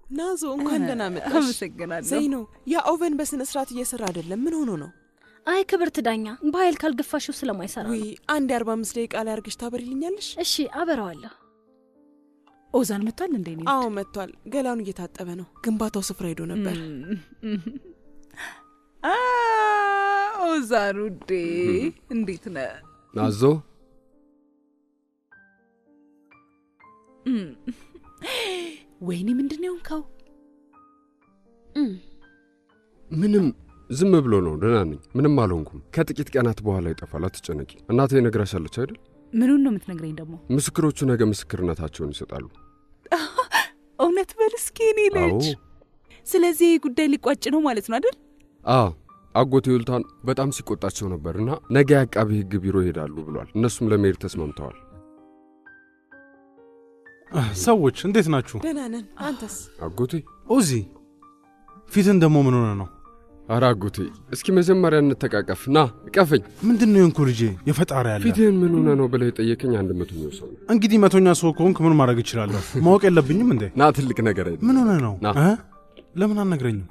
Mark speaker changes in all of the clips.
Speaker 1: ናዞ እንኳን ደህና መጣሽ።
Speaker 2: አመሰግናለሁ።
Speaker 1: ዘይኖ ያ ኦቨን በስነ ስርዓት እየሰራ አይደለም። ምን ሆኖ ነው?
Speaker 3: አይ ክብርት ዳኛ፣ በኃይል ካልገፋሽው ስለማይሰራ
Speaker 1: ውይ
Speaker 3: ነው።
Speaker 1: አንድ የአርባ አምስት ደቂቃ ላይ አርግሽ ታበሪልኛለሽ?
Speaker 3: እሺ አበረዋለሁ።
Speaker 2: ኦዛን መጥቷል እንዴ? እኔ
Speaker 1: አዎ መጥቷል። ገላኑ እየታጠበ ነው። ግንባታው ስፍራ ሄዶ ነበር።
Speaker 2: አ፣ ኦዛን ውዴ እንዴት ነህ?
Speaker 4: ናዞ
Speaker 2: እም፣ ወይኔ ምንድን ነው የሆንከው?
Speaker 4: ምንም ዝም ብሎ ነው። ደህና ነኝ፣ ምንም አልሆንኩም። ከጥቂት ቀናት በኋላ ይጠፋል፣ አትጨነቂ። እናቴ ነግራሻለች አይደል?
Speaker 2: ምኑን ነው የምትነግረኝ ደግሞ?
Speaker 4: ምስክሮቹ ነገ ምስክርነታቸውን ይሰጣሉ።
Speaker 2: እውነት በል እስኪ የኔ ልጅ።
Speaker 4: አዎ
Speaker 2: ስለዚህ ይህ ጉዳይ ሊቋጭ ነው ማለት ነው አይደል?
Speaker 4: አ አጎቴ ዩልታን በጣም ሲቆጣቸው ነበር እና ነገ የአቃቢ ሕግ ቢሮ ይሄዳሉ ብሏል። እነሱም ለመሄድ ተስማምተዋል።
Speaker 5: ሰዎች እንዴት ናችሁ?
Speaker 1: ደህና ነን። አንተስ?
Speaker 4: አጎቴ
Speaker 5: ኦዚ ፊትን ደግሞ ምን ሆነ ነው?
Speaker 4: አረ አጎቴ እስኪ መጀመሪያ እንተቃቀፍ። ና እቀፈኝ።
Speaker 5: ምንድን ነው የንኩ ልጄ? የፈጣሪ ያለ
Speaker 4: ፊትህን ምን ሆነ ነው ብለህ የጠየቀኝ አንድ መቶኛው ሰው ነው።
Speaker 5: እንግዲህ መቶኛ ሰው ከሆንክ ምን ማድረግ እችላለሁ? ማወቅ የለብኝም እንዴ?
Speaker 4: ና ትልቅ ነገር አይደለም።
Speaker 5: ምን ሆነ ነው?
Speaker 4: ና።
Speaker 5: እ? ለምን አልነግረኝም?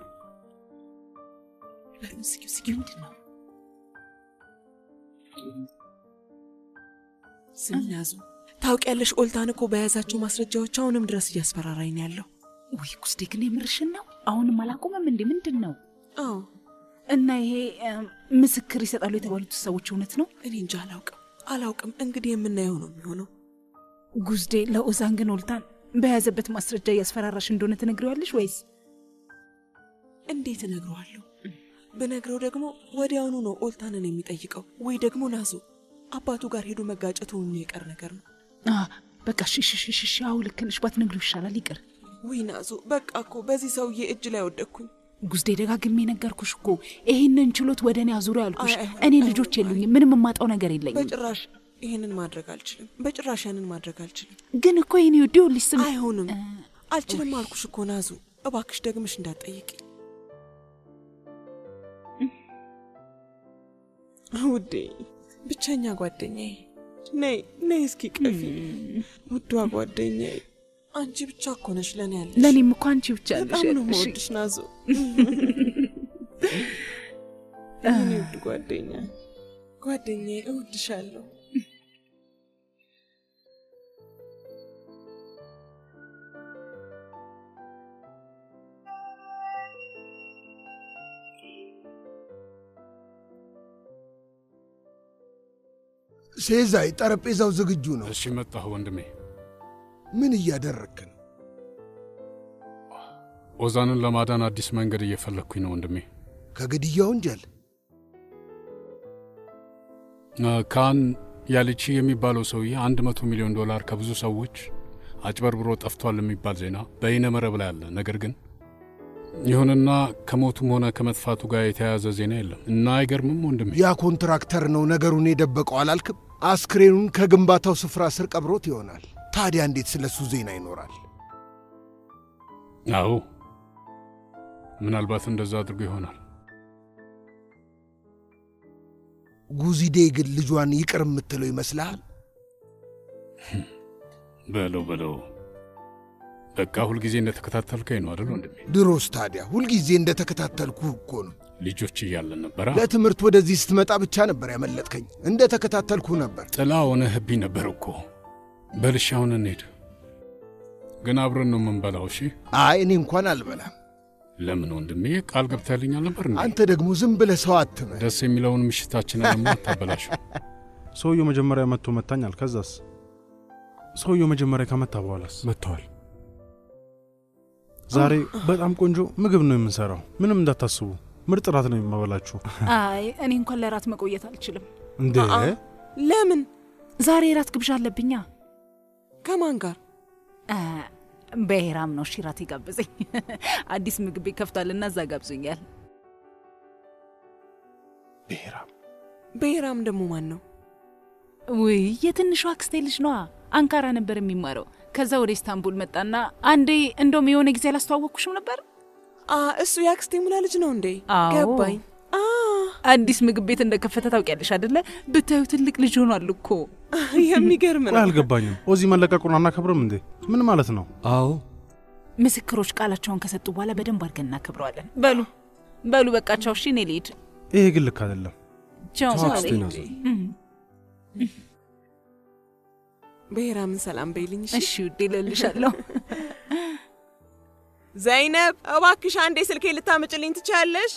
Speaker 2: እስኪ እስኪ ምንድን ነው?
Speaker 1: ስም ናዞ ታውቂያለሽ፣ ኦልታን እኮ በያዛቸው ማስረጃዎች አሁንም ድረስ እያስፈራራኝ ነው ያለው።
Speaker 2: ውይ ጉስዴ ግን የምርሽን ነው? አሁንም አላቆመም እንዴ? ምንድን ነው?
Speaker 1: አዎ
Speaker 2: እና ይሄ እም፣ ምስክር ይሰጣሉ የተባሉት ሰዎች እውነት ነው?
Speaker 1: እኔ እንጃ አላውቅም አላውቅም። እንግዲህ የምናየው ነው የሚሆነው።
Speaker 2: ጉዝዴ ለኦዛን ግን ኦልታን በያዘበት ማስረጃ እያስፈራራሽ እንደሆነ ትነግሪዋለሽ ወይስ?
Speaker 1: እንዴት እነግረዋለሁ? ብነግረው ደግሞ ወዲያውኑ ነው ኦልታንን የሚጠይቀው፣ ወይ ደግሞ ናዞ አባቱ ጋር ሄዶ መጋጨቱ የሚቀር ነገር ነው።
Speaker 2: አ፣ በቃ ሽሽሽሽ አሁ ልክ ነሽ። ባትነግሪው ይሻላል። ይቅር
Speaker 1: ውይ ናዞ፣ በቃ እኮ በዚህ ሰውዬ እጅ ላይ ወደቅኩኝ።
Speaker 2: ጉዝዴ፣ ደጋግሜ ነገርኩሽ እኮ ይህንን ችሎት ወደ እኔ አዙሪ ያልኩሽ።
Speaker 1: አይ፣ አይሆንም፣
Speaker 2: እኔ
Speaker 1: አይሆንም።
Speaker 2: ልጆች የሉኝም፣ ምንም የማጣው ነገር የለኝም።
Speaker 1: በጭራሽ ይህንን ማድረግ አልችልም። በጭራሽ ያንን ማድረግ አልችልም።
Speaker 2: ግን እኮ የኔ ወዲ ልጅ ስም
Speaker 1: አይሆንም፣ አልችልም አልኩሽ እኮ ናዞ። እባክሽ ደግመሽ እንዳትጠይቂ ውዴ፣ ብቸኛ ጓደኛዬ። ነይ ነይ እስኪ ቀፊ ውዷ ጓደኛዬ። አንቺ ብቻ እኮ ነሽ ለእኔ ያለሽ።
Speaker 2: ለእኔም እኮ አንቺ ብቻ ነሽ
Speaker 1: በጣም ነው
Speaker 2: ያለሽ።
Speaker 1: የምወድሽ ናዞ። የእኔ ውድ ጓደኛ ጓደኛዬ፣ እወድሻለሁ።
Speaker 6: ሴዛይ ጠረጴዛው ዝግጁ ነው።
Speaker 7: እሺ መጣሁ ወንድሜ።
Speaker 6: ምን እያደረግክ ነው?
Speaker 7: ኦዛንን ለማዳን አዲስ መንገድ እየፈለግኩኝ ነው ወንድሜ።
Speaker 6: ከግድያ ወንጀል
Speaker 7: አ፣ ካን ያልቺ የሚባለው ሰውዬ አንድ መቶ ሚሊዮን ዶላር ከብዙ ሰዎች አጭበርብሮ ጠፍቷል የሚባል ዜና በይነ መረብ ላይ አለ። ነገር ግን ይሁንና ከሞቱም ሆነ ከመጥፋቱ ጋር የተያያዘ ዜና የለም እና አይገርምም ወንድሜ?
Speaker 6: ያ ኮንትራክተር ነው ነገሩን የደበቀው አላልክም? አስክሬኑን ከግንባታው ስፍራ ስር ቀብሮት ይሆናል። ታዲያ እንዴት ስለሱ ዜና ይኖራል?
Speaker 7: አዎ ምናልባት እንደዛ አድርጎ ይሆናል።
Speaker 6: ጉዚዴ ግን ልጇን ይቅር የምትለው ይመስልሃል?
Speaker 7: በለው በለው። በቃ ሁልጊዜ እንደተከታተልከኝ ነው አደል ወንድሜ?
Speaker 6: ድሮስ ታዲያ ሁልጊዜ እንደተከታተልኩ እኮ ነው።
Speaker 7: ልጆች እያለን ነበራ
Speaker 6: ለትምህርት ወደዚህ ስትመጣ ብቻ ነበር ያመለጥከኝ። እንደተከታተልኩ ነበር።
Speaker 7: ጥላ ሆነህብኝ ነበር እኮ። በልሽ አሁን እንሂድ። ግን አብረን ነው የምንበላው። እሺ?
Speaker 6: አይ እኔ እንኳን አልበላም።
Speaker 7: ለምን ወንድሜ? ቃል ገብተህልኛል ነበር እንዴ?
Speaker 6: አንተ ደግሞ ዝም ብለህ ሰው አትመን።
Speaker 7: ደስ የሚለውን ምሽታችንን ደግሞ አታበላሽው።
Speaker 5: ሰውየው መጀመሪያ መጥቶ መታኛል። ከዛስ? ሰውየው መጀመሪያ ከመታ በኋላስ?
Speaker 4: መጥተዋል።
Speaker 5: ዛሬ በጣም ቆንጆ ምግብ ነው የምንሰራው። ምንም እንዳታስቡ፣ ምርጥ ራት ነው የማበላችሁ።
Speaker 2: አይ እኔ እንኳን ለራት መቆየት አልችልም።
Speaker 5: እንዴ
Speaker 1: ለምን?
Speaker 2: ዛሬ ራት ግብዣ አለብኛ።
Speaker 1: ከማን ጋር?
Speaker 2: አ፣ በሄራም ነው እሺ ራት የጋበዘኝ። አዲስ ምግብ ቤት ከፍቷልና እዛ ጋብዞኛል።
Speaker 5: ብሔራም
Speaker 1: ብሔራም ደግሞ ማን ነው?
Speaker 2: ውይ የትንሿ አክስቴ ልጅ ነዋ። አንካራ ነበር የሚማረው። ከዛ ወደ ኢስታንቡል መጣና አንዴ እንደውም የሆነ ጊዜ አላስተዋወቅኩሽም ነበር?
Speaker 1: አ እሱ የአክስቴ ሙላ ልጅ ነው እንዴ?
Speaker 2: አዎ።
Speaker 1: ገባኝ። አ
Speaker 2: አዲስ ምግብ ቤት እንደከፈተ ታውቂያለሽ አደለ? ብታዩ ትልቅ ልጅ ሆኗል እኮ።
Speaker 1: የሚገርም
Speaker 5: ቆይ
Speaker 1: ነው።
Speaker 5: አልገባኝም። ኦዚ መለቀቁን አናከብርም እንዴ? ምን ማለት ነው?
Speaker 4: አዎ
Speaker 2: ምስክሮች ቃላቸውን ከሰጡ በኋላ በደንብ አድርገን እናከብረዋለን። በሉ በሉ፣ በቃቸው። እሺ፣ እኔ ልሂድ።
Speaker 5: ይሄ ግን ልክ አይደለም።
Speaker 2: ቻው።
Speaker 4: ቻው አክስቴ ናዞ።
Speaker 2: እም፣
Speaker 1: ብሔራምን ሰላም በይልኝ። እሺ?
Speaker 2: እሺ ውዴ፣ እልልሻለሁ።
Speaker 1: ዘይነብ እባክሽ አንዴ ስልኬ ልታመጭልኝ ትችያለሽ?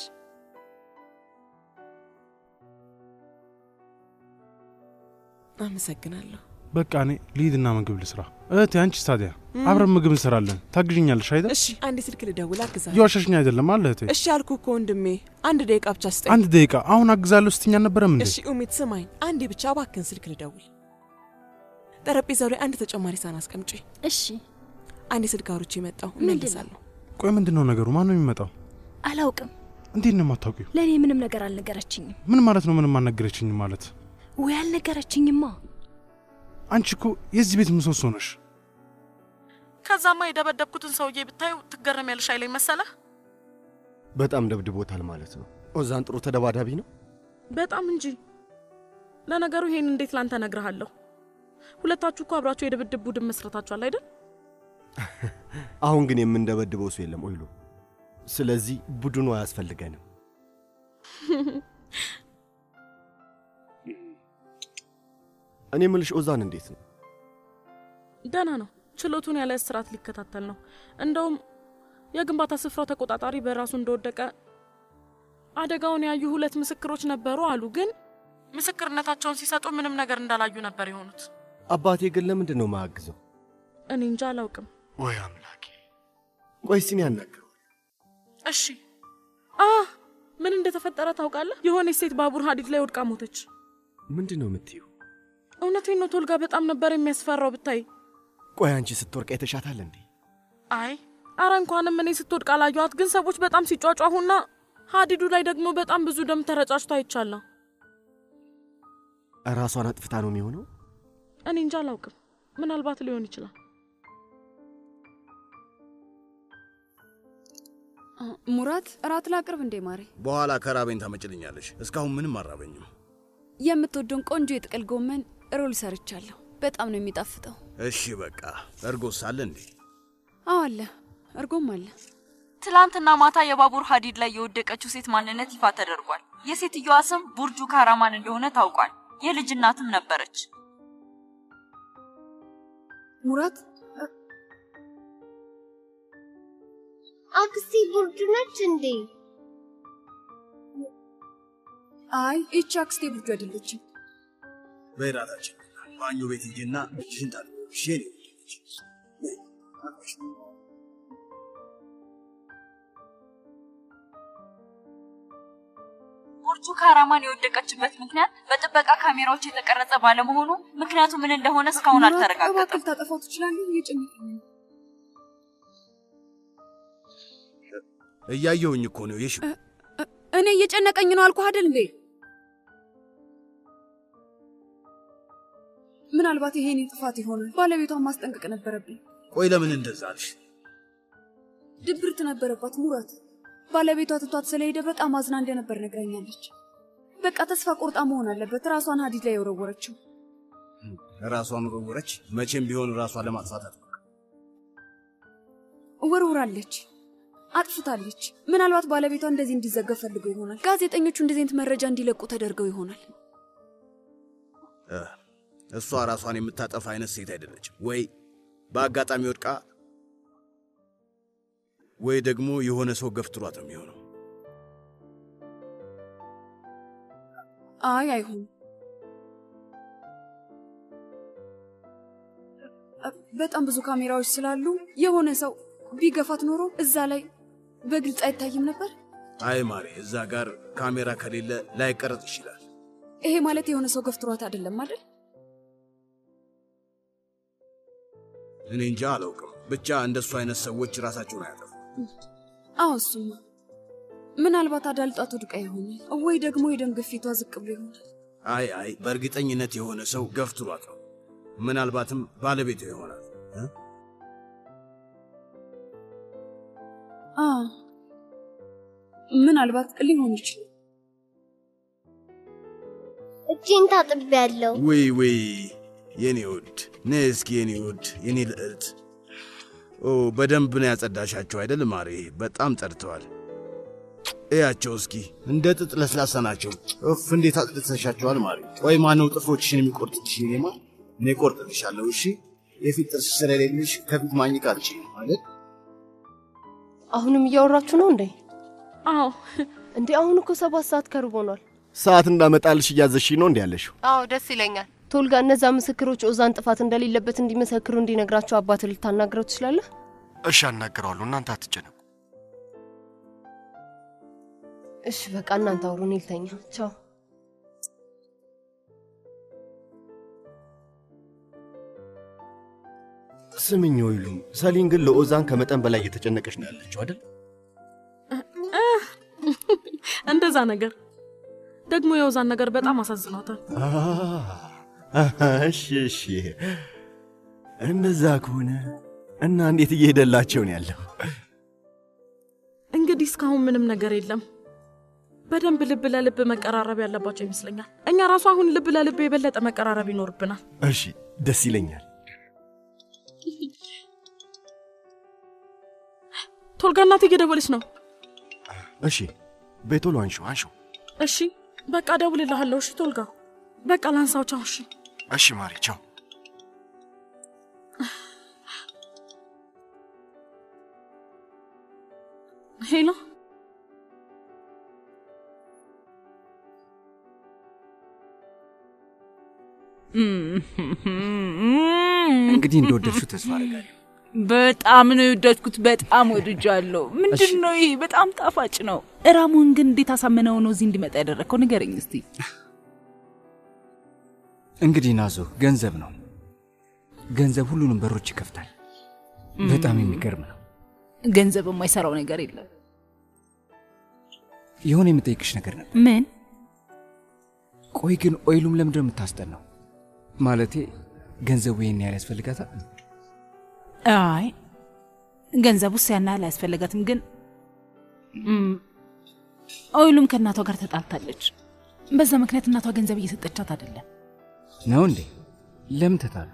Speaker 1: አመሰግናለሁ።
Speaker 5: በቃ እኔ ልሂድና ምግብ ልስራ። እህቴ አንቺስ ታዲያ? አብረን ምግብ እንሰራለን። ታግዥኛለሽ አይደል?
Speaker 1: እሺ አንዴ ስልክ ልደውል አግዛለሁ።
Speaker 5: እየዋሸሽኝ አይደለም አለ እህቴ።
Speaker 1: እሺ አልኩ እኮ ወንድሜ፣ አንድ ደቂቃ ብቻ ስጠኝ።
Speaker 5: አንድ ደቂቃ አሁን አግዛለሁ ስትኛ አልነበረም እንዴ?
Speaker 1: እሺ ኡሚት ስማኝ፣ አንዴ ብቻ እባክህን ስልክ ልደውል። ጠረጴዛው ላይ አንድ ተጨማሪ ሳህን አስቀምጪ።
Speaker 3: እሺ
Speaker 1: አንዴ ስልክ አውርቼ መጣሁ፣
Speaker 3: ምንድን ነው?
Speaker 1: እመለሳለሁ።
Speaker 5: ቆይ ምንድን ነው ነገሩ? ማን ነው የሚመጣው?
Speaker 3: አላውቅም።
Speaker 5: እንዴት ነው የማታውቂው?
Speaker 3: ለእኔ ምንም ነገር አልነገረችኝም።
Speaker 5: ምን ማለት ነው? ምንም አልነገረችኝም ማለት?
Speaker 3: ወይ አልነገረችኝማ።
Speaker 5: አንቺ እኮ የዚህ ቤት ምሰሶ ነሽ።
Speaker 8: ከዛማ የደበደብኩትን ሰውዬ ብታዩ ትገረሚያለሽ አይለኝ መሰለህ?
Speaker 9: በጣም ደብድቦታል ማለት ነው። ኦዛን ጥሩ ተደባዳቢ ነው።
Speaker 8: በጣም እንጂ። ለነገሩ ይሄን እንዴት ላንተ እነግርሃለሁ? ሁለታችሁ እኮ አብራችሁ የድብድብ ቡድን መስረታችኋል አይደል?
Speaker 9: አሁን ግን የምንደበድበው ሰው የለም ኦይሎ። ስለዚህ ቡድኑ አያስፈልገንም። እኔ ምልሽ ኦዛን እንዴት ነው?
Speaker 8: ደህና ነው። ችሎቱን ያለ እስራት ሊከታተል ነው። እንደውም የግንባታ ስፍራው ተቆጣጣሪ በራሱ እንደወደቀ አደጋውን ያዩ ሁለት ምስክሮች ነበሩ አሉ። ግን ምስክርነታቸውን ሲሰጡ ምንም ነገር እንዳላዩ ነበር የሆኑት።
Speaker 9: አባቴ ግን ለምንድን ነው ማያግዘው?
Speaker 8: እኔ እንጃ አላውቅም።
Speaker 9: ወይ አምላኬ! ቆይ እስቲ እኔ ያናግረው።
Speaker 8: እሺ አ ምን እንደተፈጠረ ታውቃለህ? የሆነች ሴት ባቡር ሀዲድ ላይ ወድቃ ሞተች።
Speaker 9: ምንድን ነው የምትዩ?
Speaker 8: እውነቴን ነው ቶልጋ፣ በጣም ነበር የሚያስፈራው ብታይ።
Speaker 9: ቆይ አንቺ ስትወርቅ አይተሻታል እንዴ?
Speaker 8: አይ አረ እንኳንም እኔ ስትወድቅ አላየኋት፣ ግን ሰዎች በጣም ሲጯጯሁና ሀዲዱ ላይ ደግሞ በጣም ብዙ ደም ተረጫጭቶ አይቻለሁ።
Speaker 9: ራሷን አጥፍታ ነው የሚሆነው?
Speaker 8: እኔ እንጃ አላውቅም። ምናልባት ሊሆን ይችላል።
Speaker 10: ሙራት እራት ላቅርብ እንዴ ማሬ?
Speaker 11: በኋላ ከራበኝ ታመጭልኛለሽ። እስካሁን ምንም አራበኝም።
Speaker 10: የምትወደውን ቆንጆ የጥቅል ጎመን ሮል ሰርቻለሁ። በጣም ነው የሚጣፍጠው።
Speaker 11: እሺ በቃ እርጎስ አለ እንዴ?
Speaker 10: አዎ አለ፣ እርጎም አለ።
Speaker 12: ትላንትና ማታ የባቡር ሀዲድ ላይ የወደቀችው ሴት ማንነት ይፋ ተደርጓል። የሴትየዋ ስም ቡርጁ ካራማን እንደሆነ ታውቋል። የልጅ እናትም ነበረች።
Speaker 10: ሙራት
Speaker 13: አክስቴ ቡርጁ ነች እንዴ?
Speaker 10: አይ ይቺ አክስቴ ብርዱ አይደለችም።
Speaker 11: በራታችን ባኞ ቤት ሂጂና እጅሽን ታጥቢ። እሺ የኔ ውድ ልጅ።
Speaker 12: ቡርጁ ካራማን የወደቀችበት ምክንያት በጥበቃ ካሜራዎች የተቀረጸ ባለመሆኑ ምክንያቱ ምን እንደሆነ እስካሁን
Speaker 10: ሙራት፣
Speaker 12: አልተረጋገጠም።
Speaker 10: እባክህ ታጠፋው ትችላለህ? እየጨነቀኝ ነው።
Speaker 11: እያየሁኝ እኮ ነው የሽ
Speaker 10: እኔ እየጨነቀኝ ነው አልኩህ አይደል እንዴ? ምናልባት ይሄኔ ጥፋት ይሆናል። ባለቤቷን ማስጠንቀቅ ነበረብኝ።
Speaker 11: ቆይ ለምን እንደዛ አልሽ?
Speaker 10: ድብርት ነበረባት ሙራት። ባለቤቷ ትቷት ስለሄደ በጣም አዝና እንደነበር ነግራኛለች። በቃ ተስፋ ቆርጣ መሆን አለበት ራሷን ሀዲድ ላይ የወረወረችው።
Speaker 11: ራሷን ወረወረች። መቼም ቢሆን ራሷን ለማጥፋት አት
Speaker 10: ወርውራለች፣ አጥፍታለች። ምናልባት ባለቤቷ እንደዚህ እንዲዘገብ ፈልገው ይሆናል። ጋዜጠኞቹ እንደዚህ አይነት መረጃ እንዲለቁ ተደርገው ይሆናል።
Speaker 11: እሷ ራሷን የምታጠፋ አይነት ሴት አይደለችም። ወይ በአጋጣሚ ወድቃ ወይ ደግሞ የሆነ ሰው ገፍትሯት ነው የሚሆነው።
Speaker 10: አይ አይሆንም። በጣም ብዙ ካሜራዎች ስላሉ የሆነ ሰው ቢገፋት ኖሮ እዛ ላይ በግልጽ አይታይም ነበር።
Speaker 11: አይ ማሬ፣ እዛ ጋር ካሜራ ከሌለ ላይቀረጽ ይችላል።
Speaker 10: ይሄ ማለት የሆነ ሰው ገፍትሯት አይደለም አይደል?
Speaker 11: እኔ እንጃ አላውቅም። ብቻ እንደሱ አይነት ሰዎች ራሳቸውን አያጠፉ።
Speaker 10: አዎ እሱማ ምናልባት አዳልጧት ወድቃ ይሆናል፣ ወይ ደግሞ የደም ግፊቷ ዝቅ ብሎ ይሆናል።
Speaker 11: አይ አይ፣ በእርግጠኝነት የሆነ ሰው ገፍትሯት ነው። ምናልባትም ባለቤቷ ይሆናል። እ?
Speaker 10: አ ምናልባት ሊሆን ይችላል።
Speaker 13: እጄን ታጥቤያለሁ።
Speaker 11: ውይ ውይ፣ የኔ ውድ ነይ እስኪ የኔ ውድ፣ የኔ ልዕልት ኦ በደንብ ነው ያጸዳሻቸው አይደል ማሬ? በጣም ጠርተዋል። እያቸው እስኪ እንደ ጥጥ ለስላሳ ናቸው። እፍ እንዴት አጽድተሻቸዋል ማሬ። ቆይ ማነው ጥፍሮችሽን የሚቆርጥልሽ? እኔማ እኔ ቆርጥልሻለሁ። እሺ የፊት ጥርስ ስለሌለሽ ከፊት ማኝክ አልችልም ማለት
Speaker 14: አሁንም እያወራችሁ ነው እንዴ?
Speaker 8: አዎ።
Speaker 14: እንዴ አሁን እኮ ሰባት ሰዓት ከሩብ ሆኗል።
Speaker 9: ሰዓት እንዳመጣልሽ እያዘሽኝ ነው እንዲ ያለሽው?
Speaker 14: አዎ ደስ ይለኛል። ቶልጋ፣ እነዛ ምስክሮች ኦዛን ጥፋት እንደሌለበት እንዲመሰክሩ እንዲነግራቸው አባት ልታናግረው ትችላለህ?
Speaker 9: እሺ አናግረዋለሁ። እናንተ አትጨነቁ።
Speaker 14: እሺ በቃ እናንተ አውሩ፣ እኔ ልተኛ። ቻው።
Speaker 9: ስምኝ ወይሉም፣ ሰሊን ግን ለኦዛን ከመጠን በላይ እየተጨነቀች ነው ያለችው አይደል?
Speaker 8: እንደዛ ነገር ደግሞ የውዛን ነገር በጣም አሳዝኗታል።
Speaker 9: እሺ እሺ፣ እንደዛ ከሆነ እና እንዴት እየሄደላቸው ነው ያለው?
Speaker 8: እንግዲህ እስካሁን ምንም ነገር የለም። በደንብ ልብ ለልብ መቀራረብ ያለባቸው ይመስለኛል። እኛ ራሱ አሁን ልብ ለልብ የበለጠ መቀራረብ ይኖርብናል።
Speaker 9: እሺ ደስ ይለኛል።
Speaker 8: ቶልጋ እናቴ እየደወለች ነው።
Speaker 9: እሺ ቤቶሎ አንሺው አንሺው።
Speaker 8: እሺ በቃ እደውልልሃለሁ። እሺ ቶልጋ በቃ ላንሳው። ቻው። እሺ
Speaker 9: እሺ ማሪ ቻው።
Speaker 8: ሄሎ
Speaker 15: እንግዲህ እንደወደድሽው ተስፋ አደርጋለሁ።
Speaker 2: በጣም ነው የወደድኩት። በጣም ወድጃለሁ። ምንድን ነው ይሄ? በጣም ጣፋጭ ነው። እራሙን ግን እንዴት አሳምነው ነው እዚህ እንዲመጣ ያደረግከው? ንገረኝ እስቲ።
Speaker 15: እንግዲህ ናዞ ገንዘብ ነው። ገንዘብ ሁሉንም በሮች ይከፍታል። በጣም የሚገርም ነው።
Speaker 2: ገንዘብ የማይሰራው ነገር የለም።
Speaker 15: የሆነ የምጠይቅሽ ነገር ነበር።
Speaker 2: ምን?
Speaker 15: ቆይ ግን ኦይሉም ለምንድን ነው የምታስጠናው? ማለቴ ገንዘቡ ይህን ያህል ያስፈልጋታል?
Speaker 2: አይ ገንዘቡስ ያን ያህል አያስፈልጋትም። ግን እም፣ ኦይሉም ከእናቷ ጋር ተጣልታለች። በዛ ምክንያት እናቷ ገንዘብ እየሰጠቻት አይደለም።
Speaker 15: ነው እንዴ? ለምን ተጣሉ?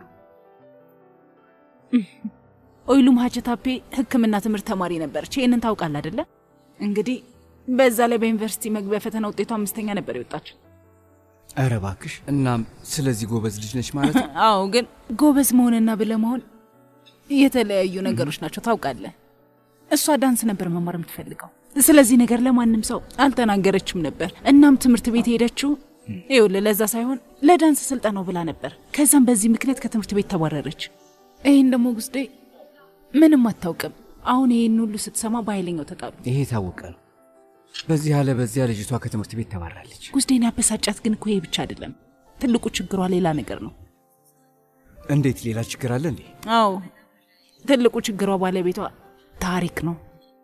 Speaker 2: ኦይሉም ሀጀታፔ ሕክምና ትምህርት ተማሪ ነበረች። ይህንን ታውቃል አይደለ? እንግዲህ በዛ ላይ በዩኒቨርሲቲ መግቢያ ፈተና ውጤቷ አምስተኛ ነበር የወጣችው።
Speaker 15: ኧረ እባክሽ። እናም ስለዚህ ጎበዝ ልጅ ነች ማለት ነው?
Speaker 2: አዎ፣ ግን ጎበዝ መሆንና ብለህ መሆን የተለያዩ ነገሮች ናቸው ታውቃለህ። እሷ ዳንስ ነበር መማር የምትፈልገው። ስለዚህ ነገር ለማንም ሰው አልተናገረችም ነበር። እናም ትምህርት ቤት ሄደችው ይኸውልህ ለዛ ሳይሆን ለዳንስ ስልጠናው ብላ ነበር። ከዛም በዚህ ምክንያት ከትምህርት ቤት ተባረረች። ይህን ደግሞ ጉስዴ ምንም አታውቅም። አሁን ይህን ሁሉ ስትሰማ በኃይለኛው ተጣሉ።
Speaker 15: ይሄ የታወቀ ነው። በዚህ አለ በዚያ ልጅቷ ከትምህርት ቤት ተባራለች።
Speaker 2: ጉስዴን ያበሳጫት ግን እኮ ይሄ ብቻ አይደለም። ትልቁ ችግሯ ሌላ ነገር ነው።
Speaker 15: እንዴት ሌላ ችግር አለ እንዴ?
Speaker 2: አዎ ትልቁ ችግሯ ባለቤቷ ታሪክ ነው።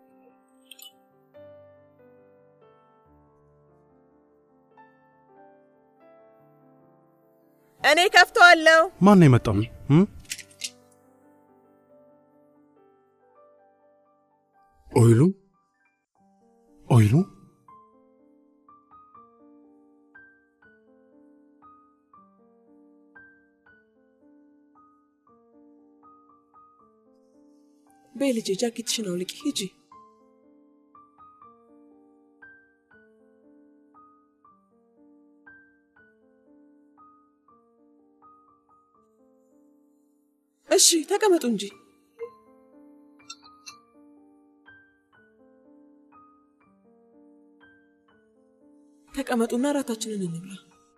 Speaker 16: እኔ ከፍተዋለሁ።
Speaker 5: ማን ነው የመጣው? እም?
Speaker 4: ኦይሉ
Speaker 5: ኦይሉ
Speaker 1: በይ ልጄ ጃኬትሽን አውልቂ ሂጂ። እሺ ተቀመጡ እንጂ። ተቀመጡና እራታችንን እንብላ።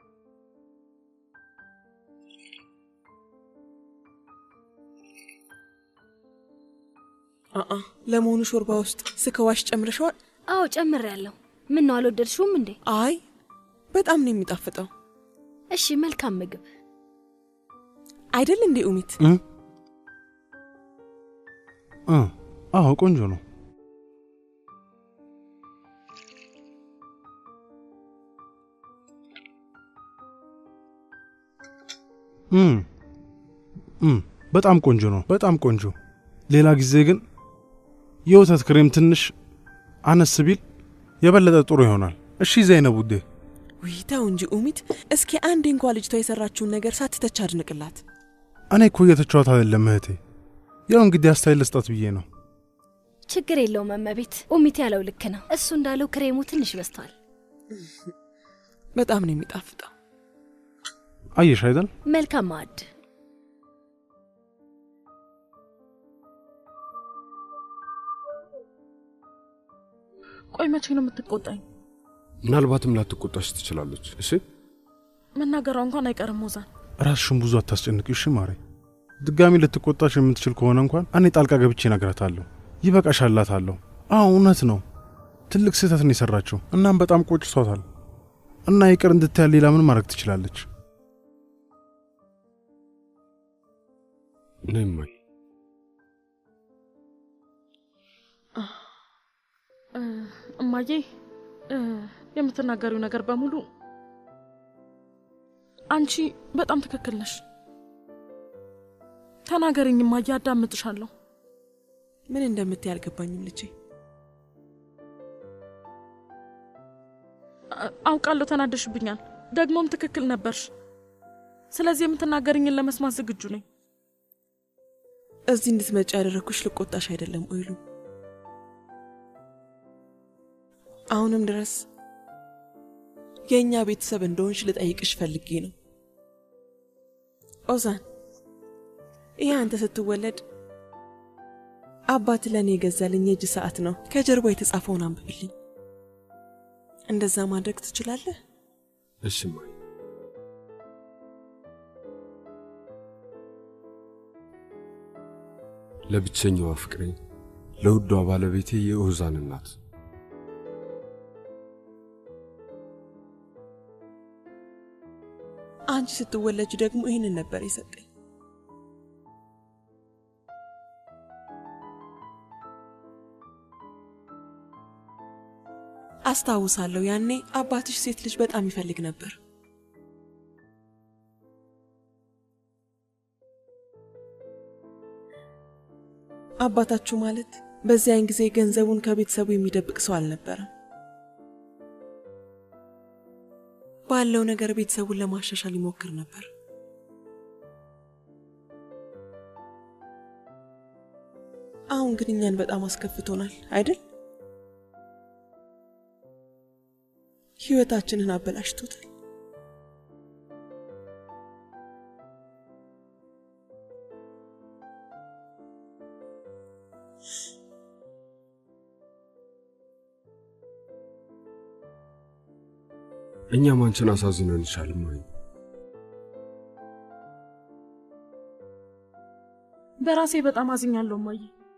Speaker 1: አአ ለመሆኑ ሾርባ ውስጥ ስከዋሽ ጨምረሸዋል?
Speaker 3: አዎ ጨምሬያለሁ። ምን ነው አልወደድሽውም እንዴ?
Speaker 1: አይ በጣም ነው የሚጣፍጠው።
Speaker 3: እሺ መልካም ምግብ
Speaker 1: አይደል እንዴ ኡሚት?
Speaker 5: እ? እ፣ አዎ ቆንጆ ነው። እም፣ እም፣ በጣም ቆንጆ ነው። በጣም ቆንጆ። ሌላ ጊዜ ግን የወተት ክሬም ትንሽ አነስ ቢል የበለጠ ጥሩ ይሆናል። እሺ ዘይነብ ውዴ።
Speaker 1: ውይ ተው እንጂ ኡሚት። እስኪ አንዴ እንኳ ልጅቷ የሰራችውን ነገር ሳትተች አድንቅላት።
Speaker 5: እኔ እኮ እየተጫወት አይደለም እህቴ፣ ያው እንግዲህ አስተያየት ልስጣት ብዬ ነው።
Speaker 3: ችግር የለውም እመቤት። ኡሚት ያለው ልክ ነው። እሱ እንዳለው ክሬሙ ትንሽ በዝቷል።
Speaker 1: በጣም ነው የሚጣፍጠው።
Speaker 5: አየሽ አይደል?
Speaker 3: መልካም ማዕድ።
Speaker 8: ቆይ መቼ ነው የምትቆጣኝ?
Speaker 4: ምናልባትም ላትቆጣሽ ትችላለች። እሺ
Speaker 8: መናገሯ እንኳን አይቀርም ሞዛን።
Speaker 5: ራስሽን ብዙ አታስጨንቂው። እሺ ማሬ፣ ድጋሚ ልትቆጣሽ የምትችል ከሆነ እንኳን እኔ ጣልቃ ገብቼ እነግራታለሁ። ይበቃሻል እላታለሁ። አዎ እውነት ነው፣ ትልቅ ስህተት ነው የሰራችው። እናም በጣም ቆጭቷታል እና ይቅር እንድትያል ሌላ ምን ማድረግ ትችላለች?
Speaker 4: ነይ እማዬ።
Speaker 8: እ፣ እማዬ እ፣ የምትናገሪው ነገር በሙሉ አንቺ በጣም ትክክል ነሽ። ተናገርኝ እማዬ፣ አዳምጥሻለሁ።
Speaker 1: ምን እንደምትይ አልገባኝም ልጄ።
Speaker 8: አ- አውቃለሁ ተናደሽብኛል፣ ደግሞም ትክክል ነበርሽ። ስለዚህ የምትናገርኝን ለመስማት ዝግጁ ነኝ።
Speaker 1: እዚህ እንድትመጪ ያደረግኩሽ ልቆጣሽ አይደለም ኦይሉ። አሁንም ድረስ የእኛ ቤተሰብ እንደሆንሽ ልጠይቅሽ ፈልጌ ነው። ኦዛን፣ ይህ አንተ ስትወለድ አባት ለእኔ የገዛልኝ የእጅ ሰዓት ነው። ከጀርባ የተጻፈውን አንብብልኝ። እንደዛ ማድረግ ትችላለህ?
Speaker 4: እሺ እማዬ። ለብቸኛዋ ፍቅሬ ለውዷ ባለቤቴ የኦዛን እናት
Speaker 1: አንቺ ስትወለጅ ደግሞ ይህንን ነበር የሰጠኝ። አስታውሳለሁ ያኔ አባትሽ ሴት ልጅ በጣም ይፈልግ ነበር። አባታችሁ ማለት በዚያን ጊዜ ገንዘቡን ከቤተሰቡ የሚደብቅ ሰው አልነበረም። ባለው ነገር ቤተሰቡን ለማሻሻል ይሞክር ነበር። አሁን ግን እኛን በጣም አስከፍቶናል አይደል? ህይወታችንን አበላሽቶታል።
Speaker 4: እኛም አንቺን አሳዝነንሻል እማዬ።
Speaker 8: በራሴ በጣም አዝኛለሁ እማዬ።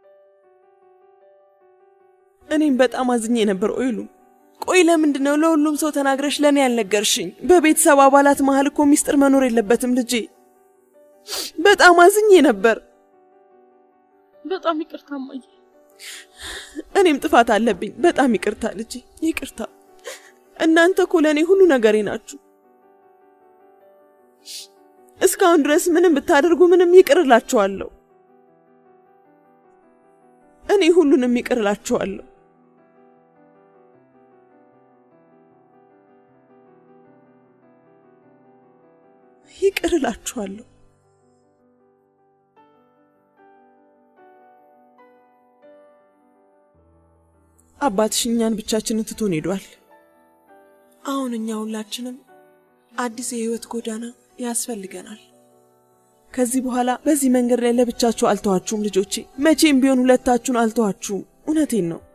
Speaker 1: እኔም በጣም አዝኜ ነበር ኦይሉ። ቆይ ለምንድን ነው ለሁሉም ሰው ተናግረሽ ለእኔ ያልነገርሽኝ? በቤተሰብ አባላት መሀል እኮ ሚስጥር መኖር የለበትም ልጄ። በጣም አዝኜ ነበር።
Speaker 8: በጣም ይቅርታ እማዬ።
Speaker 1: እኔም ጥፋት አለብኝ። በጣም ይቅርታ ልጄ፣ ይቅርታ። እናንተ እኮ ለእኔ ሁሉ ነገሬ ናችሁ። እስካሁን ድረስ ምንም ብታደርጉ ምንም ይቅር እላችኋለሁ። እኔ ሁሉንም ይቅር እላችኋለሁ። ይቅር እላችኋለሁ። አባትሽ እኛን ብቻችንን ትቶን ሄዷል። አሁን እኛ ሁላችንም አዲስ የህይወት ጎዳና ያስፈልገናል። ከዚህ በኋላ በዚህ መንገድ ላይ ለብቻችሁ አልተዋችሁም ልጆቼ። መቼም ቢሆን ሁለታችሁን አልተዋችሁም። እውነቴን ነው።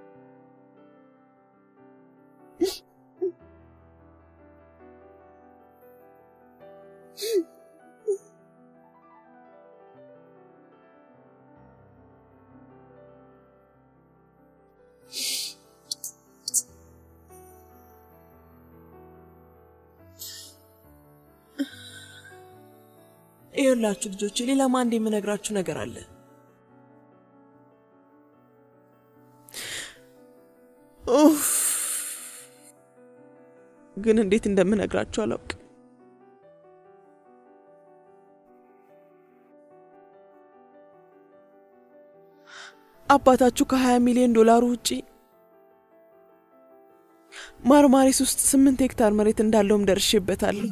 Speaker 1: ይኸውላችሁ ልጆቼ፣ ሌላም አንድ የምነግራችሁ ነገር አለ። ኡፍ! ግን እንዴት እንደምነግራችሁ አላውቅም። አባታችሁ ከ20 ሚሊዮን ዶላሩ ውጪ ማርማሪስ ውስጥ ስምንት ሄክታር መሬት እንዳለውም ደርሼበታለሁ።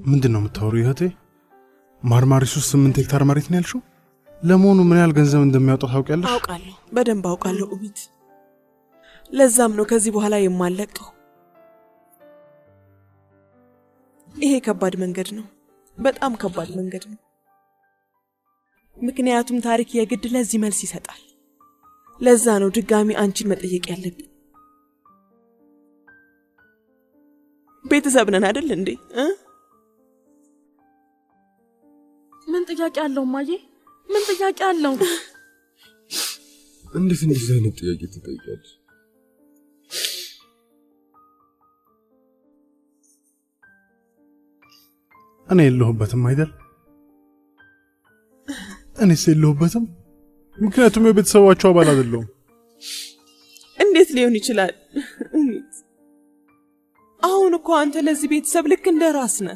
Speaker 5: ምንድን ነው የምታወሩ እህቴ? ማርማሪስ ውስጥ ስምንት ሄክታር መሬት ነው ያልሽው? ለመሆኑ ምን ያህል ገንዘብ እንደሚያወጣ ታውቂያለሽ?
Speaker 1: አውቃለሁ፣ በደንብ አውቃለሁ ኡሚት። ለዛም ነው ከዚህ በኋላ የማለቀው። ይሄ ከባድ መንገድ ነው፣ በጣም ከባድ መንገድ ነው። ምክንያቱም ታሪክ የግድ ለዚህ መልስ ይሰጣል። ለዛ ነው ድጋሚ አንቺን መጠየቅ ያለብን። ቤተሰብ ነን አይደል እንዴ እ?
Speaker 8: ምን ጥያቄ አለው ማዬ? ምን ጥያቄ አለው?
Speaker 4: እንዴት እንደዚህ አይነት ጥያቄ ትጠይቃለች?
Speaker 5: እኔ የለሁበትም አይደል? እኔስ የለሁበትም፣ ምክንያቱም የቤተሰባቸው አባል አይደለሁም።
Speaker 1: እንዴት ሊሆን ይችላል? ኡሚት፣ አሁን እኮ አንተ ለዚህ ቤተሰብ ልክ እንደ ራስ ነህ።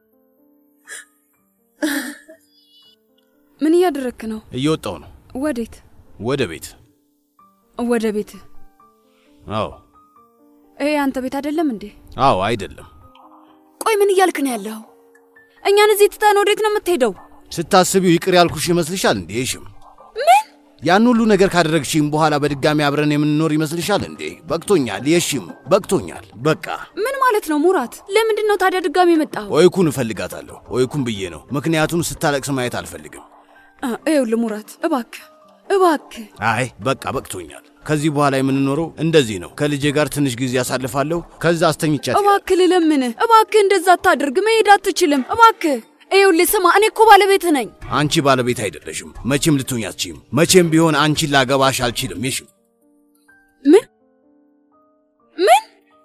Speaker 10: ምን እያደረክ ነው?
Speaker 11: እየወጣው ነው
Speaker 10: ወዴት?
Speaker 11: ወደ ቤት።
Speaker 10: ወደ ቤት?
Speaker 11: አዎ
Speaker 10: ይሄ አንተ ቤት አይደለም እንዴ?
Speaker 11: አዎ፣ አይደለም።
Speaker 10: ቆይ ምን እያልክ ነው ያለው? እኛን እዚህ ትተን ወዴት ነው የምትሄደው?
Speaker 11: ስታስቢው ይቅር ያልኩሽ ይመስልሻል እንዴ? ሽም
Speaker 10: ምን
Speaker 11: ያን ሁሉ ነገር ካደረግሽም በኋላ በድጋሚ አብረን የምንኖር ይመስልሻል እንዴ? በቅቶኛል። የሽም በቅቶኛል። በቃ
Speaker 10: ምን ማለት ነው ሙራት? ለምንድን ነው ታዲያ ድጋሚ የመጣው?
Speaker 11: ኦይኩን እፈልጋታለሁ። ኦይኩን ብዬ ነው፣ ምክንያቱም ስታለቅስ ማየት አልፈልግም።
Speaker 10: ይኸውልህ ሙራት፣ እባክህ እባክህ
Speaker 11: አይ በቃ በቅቶኛል። ከዚህ በኋላ የምንኖረው እንደዚህ ነው። ከልጄ ጋር ትንሽ ጊዜ አሳልፋለሁ፣ ከዛ አስተኝቻት
Speaker 10: እባክህ ልለምንህ፣ እባክህ እንደዛ አታድርግ። መሄድ አትችልም። እባክህ ይኸውልህ ስማ፣ እኔ እኮ ባለቤትህ ነኝ።
Speaker 11: አንቺ ባለቤት አይደለሽም። መቼም ልትሆኝ አትችይም። መቼም ቢሆን አንቺን ላገባሽ አልችልም። የሽም
Speaker 10: ምን ምን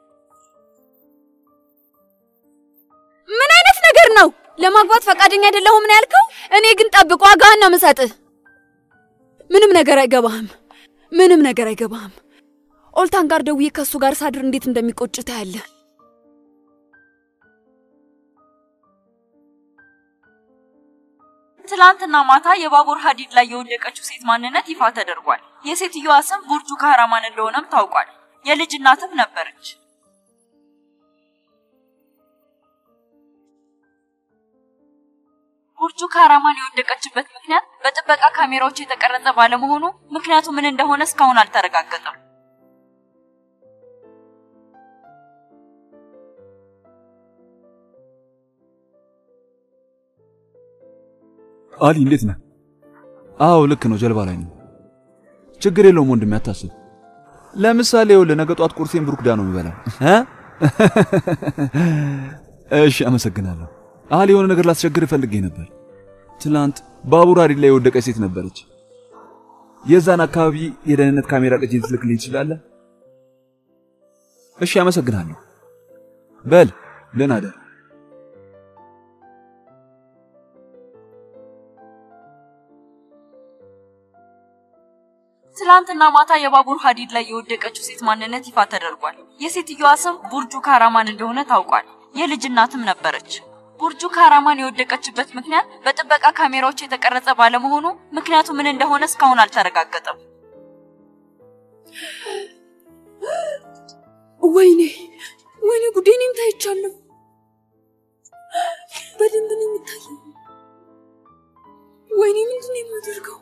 Speaker 10: ምን አይነት ነገር ነው? ለማግባት ፈቃደኛ አይደለሁም ነው ያልከው? እኔ ግን ጠብቅ፣ ዋጋህን ነው የምሰጥህ። ምንም ነገር አይገባህም። ምንም ነገር አይገባህም። ኦልታን ጋር ደውዬ ከእሱ ጋር ሳድር እንዴት እንደሚቆጭ ታያለህ።
Speaker 12: ትላንትና ማታ የባቡር ሀዲድ ላይ የወደቀችው ሴት ማንነት ይፋ ተደርጓል። የሴትዮዋ ስም ቡርጁ ካህራማን እንደሆነም ታውቋል። የልጅ እናትም ነበረች። ቡርጁ ካህራማን የወደቀችበት ምክንያት በጥበቃ ካሜራዎች የተቀረጸ ባለመሆኑ ምክንያቱ ምን እንደሆነ እስካሁን አልተረጋገጠም።
Speaker 16: አሊ እንዴት ነህ? አዎ ልክ ነው፣ ጀልባ ላይ ነው። ችግር የለውም ወንድሜ አታስብ። ለምሳሌ ይኸውልህ ነገ ጧት ቁርሴን ብሩክዳ ነው የሚበላው እ እሺ አመሰግናለሁ። አሊ የሆነ ነገር ላስቸግር ፈልጌ ነበር። ትላንት ባቡር ሀዲድ ላይ የወደቀች ሴት ነበረች። የዛን አካባቢ የደህንነት ካሜራ ቅጂ ልትልክልኝ ትችላለህ? እሺ አመሰግናለሁ። በል ደህና እደር።
Speaker 12: ትላንትና ማታ የባቡር ሀዲድ ላይ የወደቀችው ሴት ማንነት ይፋ ተደርጓል። የሴትዮዋ ስም ቡርጁ ካራማን እንደሆነ ታውቋል። የልጅ እናትም ነበረች። ቡርጁ ካራማን የወደቀችበት ምክንያት በጥበቃ ካሜራዎች የተቀረጸ ባለመሆኑ ምክንያቱ ምን እንደሆነ እስካሁን አልተረጋገጠም።
Speaker 10: ወይኔ ወይኔ ጉዴ! እኔም ታይቻለሁ። በደንብ ነው የሚታየው። ወይኔ ምንድን ነው የማደርገው?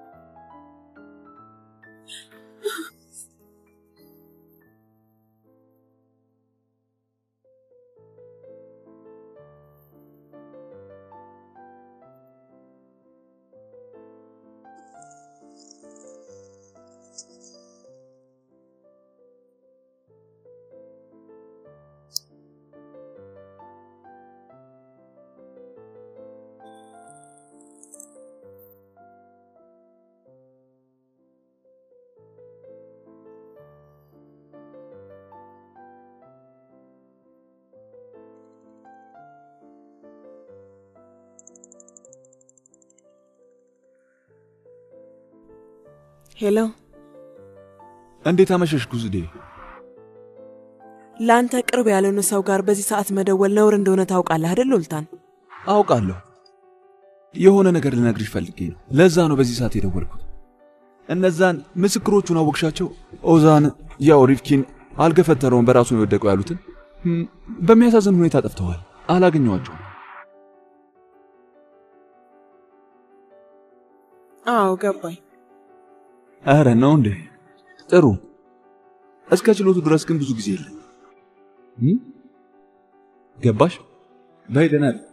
Speaker 1: ሄሎ፣
Speaker 16: እንዴት አመሸሽ ጉዝዴ?
Speaker 1: ለአንተ ቅርብ ያልሆነ ሰው ጋር በዚህ ሰዓት መደወል ነውር እንደሆነ ታውቃለህ አይደል ኡልታን?
Speaker 16: አውቃለሁ። የሆነ ነገር ልነግርሽ ፈልጌ ነው። ለዛ ነው በዚህ ሰዓት የደወልኩት። እነዛን ምስክሮቹን አወቅሻቸው? ኦዛን፣ ያው ሪፍኪን አልገፈተረውን በራሱ ነው የወደቀው ያሉትን በሚያሳዝን ሁኔታ ጠፍተዋል። አላገኘዋቸውም።
Speaker 1: አዎ ገባኝ።
Speaker 16: አረ ነው እንዴ? ጥሩ። እስከ ችሎቱ ድረስ ግን ብዙ ጊዜ የለም። እም? ገባሽ? በይ ደህና ነኝ።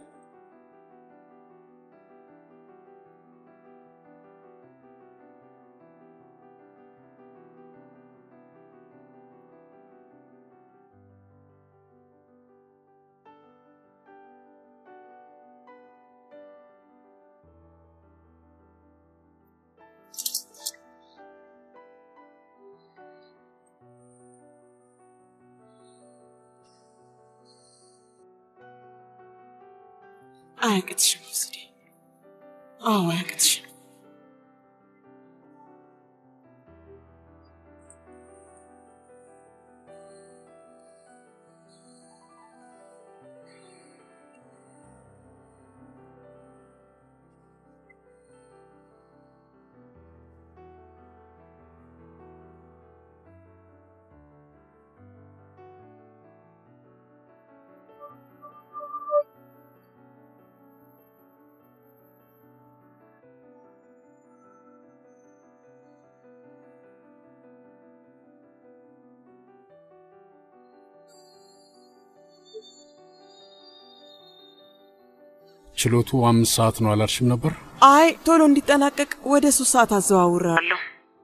Speaker 1: አያቅትሽም ወስዴ። አዎ አያቅትሽም።
Speaker 7: ችሎቱ አምስት ሰዓት ነው አላልሽም ነበር?
Speaker 1: አይ ቶሎ እንዲጠናቀቅ ወደ ሶስት ሰዓት አዘዋውራለሁ።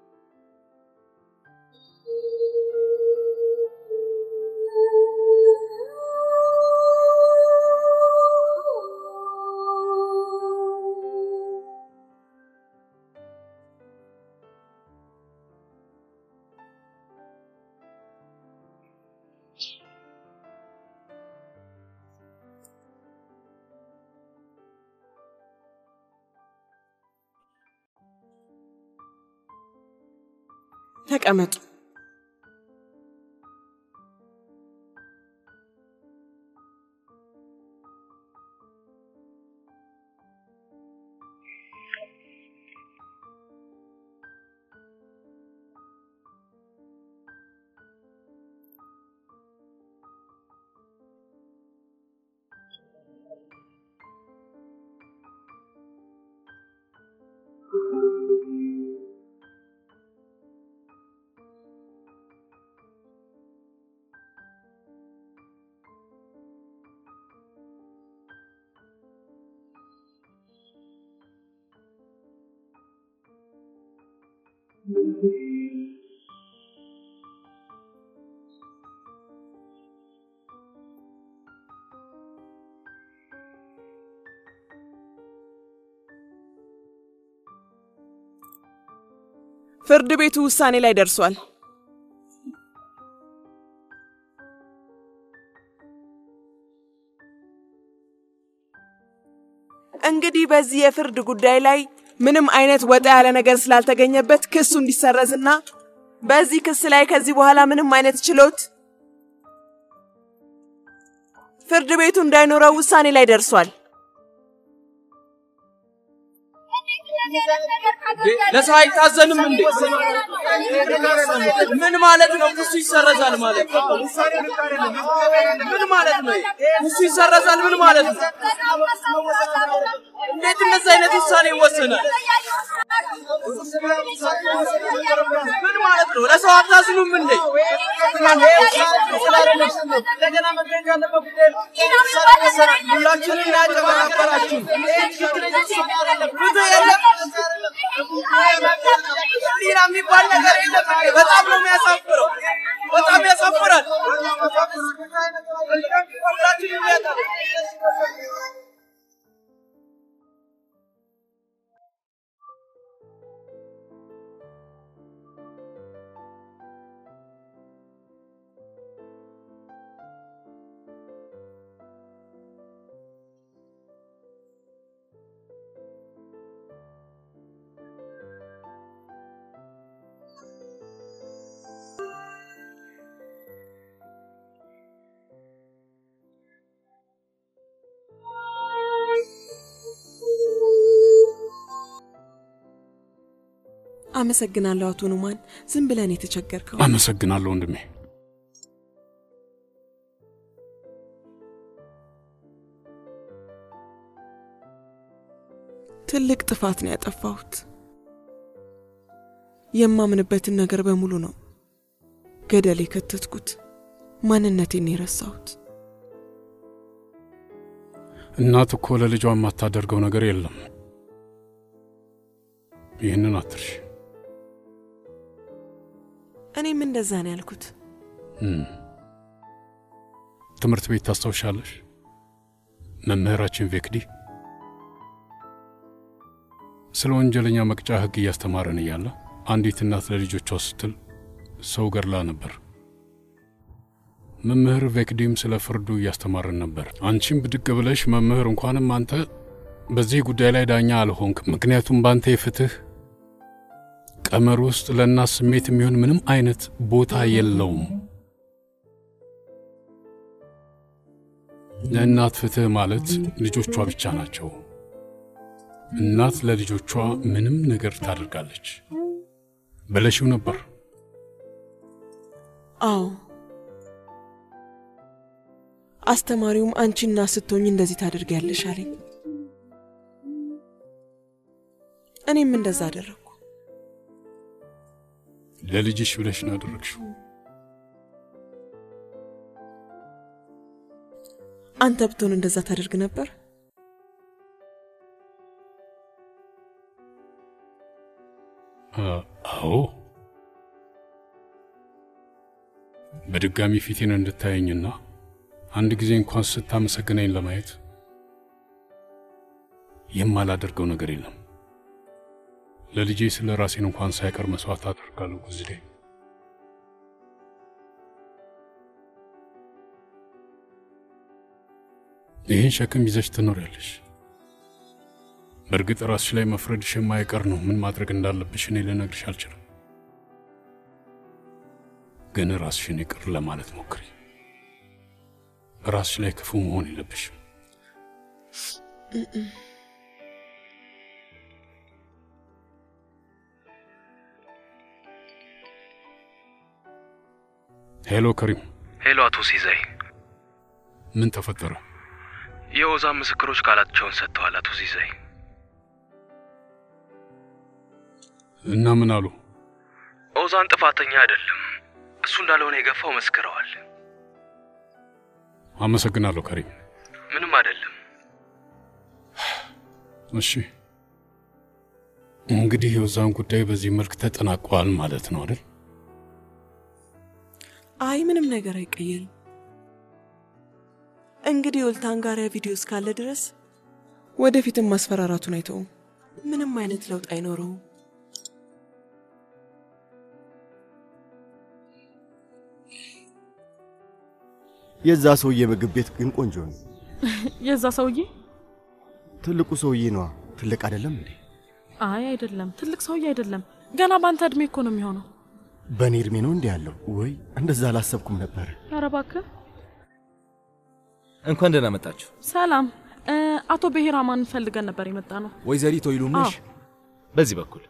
Speaker 1: ተቀመጡ። ፍርድ ቤቱ ውሳኔ ላይ ደርሷል። እንግዲህ በዚህ የፍርድ ጉዳይ ላይ ምንም አይነት ወጣ ያለ ነገር ስላልተገኘበት ክሱ እንዲሰረዝና በዚህ ክስ ላይ ከዚህ በኋላ ምንም አይነት ችሎት ፍርድ ቤቱ እንዳይኖረው ውሳኔ ላይ ደርሷል።
Speaker 17: ለሰው አይታዘንም እንዴ? ምን ማለት ነው? ክሱ ይሰረዛል ማለት ምን ማለት ነው? ክሱ ይሰረዛል ምን ማለት ነው? እንዴት እንደዚህ አይነት ውሳኔ ይወሰናል? ምን ማለት ነው? ለሰው አታዝኑም እንዴ? እንደገና መገኘት ያለበት ጉዳይ ሁላችንም ያጨበረበራችሁ ፍትህ የለም። ሌላ የሚባል ነገር የለም። በጣም ነው የሚያሳፍረው። በጣም ያሳፍራል። ሁላችንም ያጣ
Speaker 1: አመሰግናለሁ አቶ ኑማን። ዝም ብለን የተቸገርከው
Speaker 7: አመሰግናለሁ ወንድሜ።
Speaker 1: ትልቅ ጥፋት ነው ያጠፋሁት። የማምንበትን ነገር በሙሉ ነው ገደል የከተትኩት። ማንነቴን የረሳሁት።
Speaker 7: እናት እኮ ለልጇ የማታደርገው ነገር የለም። ይህንን አትርሽ።
Speaker 1: እኔም እንደዛ ነው ያልኩት።
Speaker 7: እም። ትምህርት ቤት ታስታውሻለሽ? መምህራችን ቬክዲ ስለ ወንጀለኛ መቅጫ ሕግ እያስተማረን እያለ አንዲት እናት ለልጆቿ ስትል ሰው ገድላ ነበር። መምህር ቬክዲም ስለ ፍርዱ እያስተማረን ነበር። አንቺም ብድግ ብለሽ መምህር፣ እንኳንም አንተ በዚህ ጉዳይ ላይ ዳኛ አልሆንክ፣ ምክንያቱም በአንተ የፍትህ ቀመር ውስጥ ለእናት ስሜት የሚሆን ምንም አይነት ቦታ የለውም። ለእናት ፍትህ ማለት ልጆቿ ብቻ ናቸው። እናት ለልጆቿ ምንም ነገር ታደርጋለች በለሽው ነበር።
Speaker 1: አዎ አስተማሪውም አንቺ እናት ስትሆኝ እንደዚህ ታደርጊያለሽ አለኝ። እኔም እንደዛ አደረግኩ።
Speaker 7: ለልጅሽ ብለሽ ነው ያደረግሽው።
Speaker 1: አንተ ብትሆን እንደዛ ታደርግ ነበር?
Speaker 7: አ- አዎ በድጋሚ ፊቴን እንድታየኝና አንድ ጊዜ እንኳን ስታመሰግነኝ ለማየት የማላደርገው ነገር የለም። ለልጄ ስለ ራሴን እንኳን ሳይቀር መስዋዕት አደርጋለሁ። ጉዝዴ ይህን ሸክም ይዘሽ ትኖሪያለሽ። በእርግጥ ራስሽ ላይ መፍረድሽ የማይቀር ነው። ምን ማድረግ እንዳለብሽ እኔ ልነግርሽ አልችልም። ግን ራስሽን ይቅር ለማለት ሞክሪ። ራስሽ ላይ ክፉ መሆን የለብሽም። ሄሎ ከሪም፣
Speaker 18: ሄሎ አቶ ሲዛይ፣
Speaker 7: ምን ተፈጠረ?
Speaker 18: የኦዛን ምስክሮች ቃላቸውን ሰጥተዋል። አቶ ሲዛይ
Speaker 7: እና ምን አሉ?
Speaker 18: ኦዛን ጥፋተኛ አይደለም፣ እሱ እንዳልሆነ የገፋው መስክረዋል።
Speaker 7: አመሰግናለሁ ከሪም።
Speaker 18: ምንም አይደለም።
Speaker 7: እሺ እንግዲህ የኦዛን ጉዳይ በዚህ መልክ ተጠናቋል ማለት ነው አይደል?
Speaker 1: አይ ምንም ነገር አይቀየርም። እንግዲህ የኦልታንጋሪያ ቪዲዮ እስካለ ድረስ ወደፊትም ማስፈራራቱን አይተውም። ምንም አይነት ለውጥ አይኖረውም።
Speaker 9: የዛ ሰውዬ ምግብ ቤት ግን ቆንጆ ነው።
Speaker 8: የዛ ሰውዬ?
Speaker 9: ትልቁ ሰውዬ ነዋ። ትልቅ አይደለም እንዴ?
Speaker 8: አይ አይደለም፣ ትልቅ ሰውዬ አይደለም። ገና በአንተ እድሜ እኮ ነው የሚሆነው።
Speaker 9: በእኔ እድሜ ነው እንዲህ ያለው? ወይ እንደዛ አላሰብኩም ነበር።
Speaker 8: ኧረ እባክህ።
Speaker 19: እንኳን ደህና መጣችሁ።
Speaker 8: ሰላም። እ፣ አቶ ብሔራማን ፈልገን ነበር የመጣ ነው።
Speaker 19: ወይዘሪት ወይሉም ነሽ?
Speaker 8: አዎ።
Speaker 19: በዚህ በኩል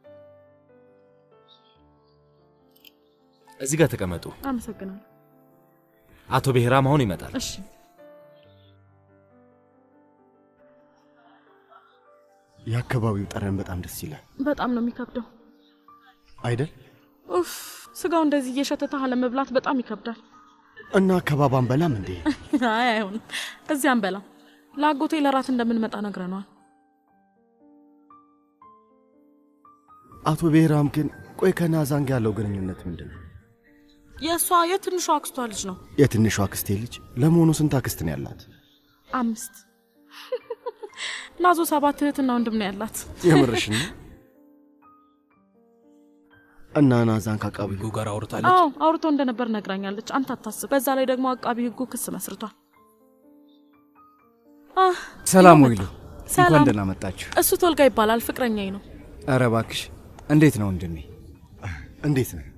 Speaker 19: እዚህ ጋር ተቀመጡ።
Speaker 8: አመሰግናለሁ።
Speaker 19: አቶ ብሔራም አሁን ይመጣል።
Speaker 8: እሺ።
Speaker 9: የአካባቢው ጠረን በጣም ደስ ይላል
Speaker 8: በጣም ነው የሚከብደው።
Speaker 9: አይደል?
Speaker 8: ኡፍ፣ ስጋው እንደዚህ እየሸተተ አለመብላት በጣም ይከብዳል።
Speaker 9: እና ከባባን በላም እንዴ?
Speaker 8: አይ አይሆንም፣ እዚህ አንበላም። ለአጎቴ ለራት እንደምንመጣ ነግረነዋል።
Speaker 9: አቶ ብሔራም ግን ቆይ ከናዛን ጋር ያለው ግንኙነት ምንድን ነው?
Speaker 8: የእሷ የትንሿ አክስቷ ልጅ ነው።
Speaker 9: የትንሿ አክስቴ ልጅ ለመሆኑ ስንት አክስት ነው ያላት?
Speaker 8: አምስት ናዞ ሰባት እህትና ወንድም ነው ያላት።
Speaker 9: የምርሽን ነው? እና ናዛን ከአቃቢ ሕጉ
Speaker 19: ጋር
Speaker 8: አዎ አውርቶ እንደነበር ነግራኛለች። አንተ አታስብ። በዛ ላይ ደግሞ አቃቢ ሕጉ ክስ መስርቷል። አህ፣
Speaker 15: ሰላም
Speaker 8: ይኸው
Speaker 15: ወይሉ፣
Speaker 8: መጣ። ሰላም።
Speaker 15: እንኳን ደህና መጣችሁ።
Speaker 8: እሱ ቶልጋ ይባላል፣ ፍቅረኛዬ ነው።
Speaker 15: ኧረ እባክሽ፣ እንዴት ነው ወንድሜ?
Speaker 9: እንዴት ነው?